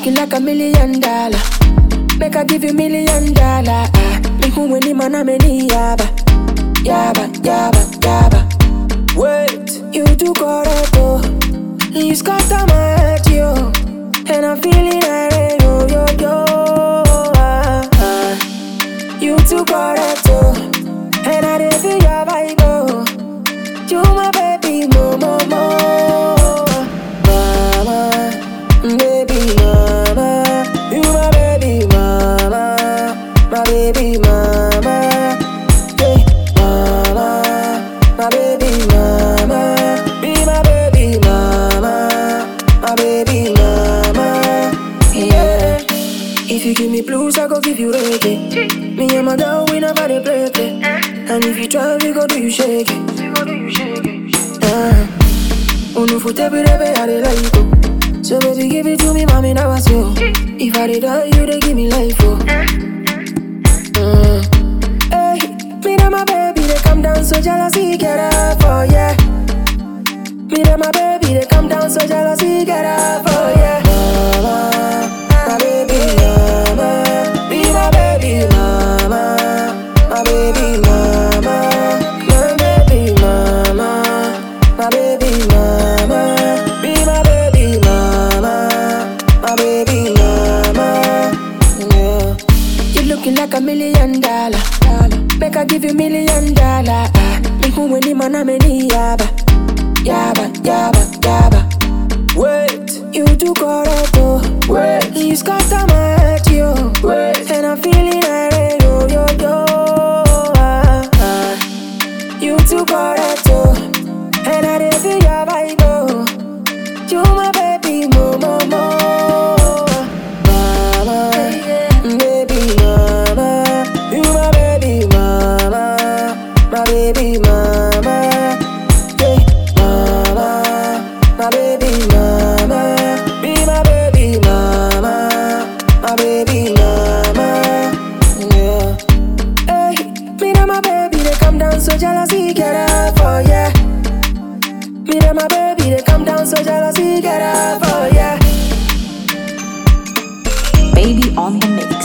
looking like a million dollar. Make I give you million dollar. Ah, me who when him and I'm yaba, yaba, yaba, yaba. Wait, you too correct oh. You scatter my head yo, and I'm feeling irate yo yo yo. Ah, ah. You too correct oh, and I didn't feel your vibe oh. You my baby mo mo mo, mama, baby mama. You my baby mama, my baby mama, hey mama, my baby mama, be my baby mama, my baby mama, yeah. If you give me blues, I go give you reggae. Me and my girl, we never dey play play. And if you try, we go do you shake it. Ah. Oh no, for every day, I dey like you. So baby, give it to me, mommy, now I you. If I did die, you dey give me life, oh. Mm. Hey, me and my baby, they come down so jealousy get up, oh yeah. Me and my baby, they come down so jealousy get up, oh yeah. Mama, my baby, mama, be my baby, mama, my baby, mama, my baby, mama, my baby, mama, be my baby, mama, my baby, mama, yeah. You looking like a million dollar. Make I give you million dollar. Ah, me who when him and I'm yaba, yaba, yaba, yaba. Wait, you too correct oh. Wait, you scatter my head yo. Wait, and I'm feeling irate yo yo yo. Ah, ah. You too correct oh, and I didn't feel your vibe oh. You my baby mo mo mo, mama, baby mama. You my baby mama, my baby mama, hey mama, my baby mama, be my baby mama, my baby mama, yeah. Hey, me and my baby they come down so jealousy get up, oh yeah. Me and my baby, they come down so jealousy get up, oh yeah. Baby on the mix.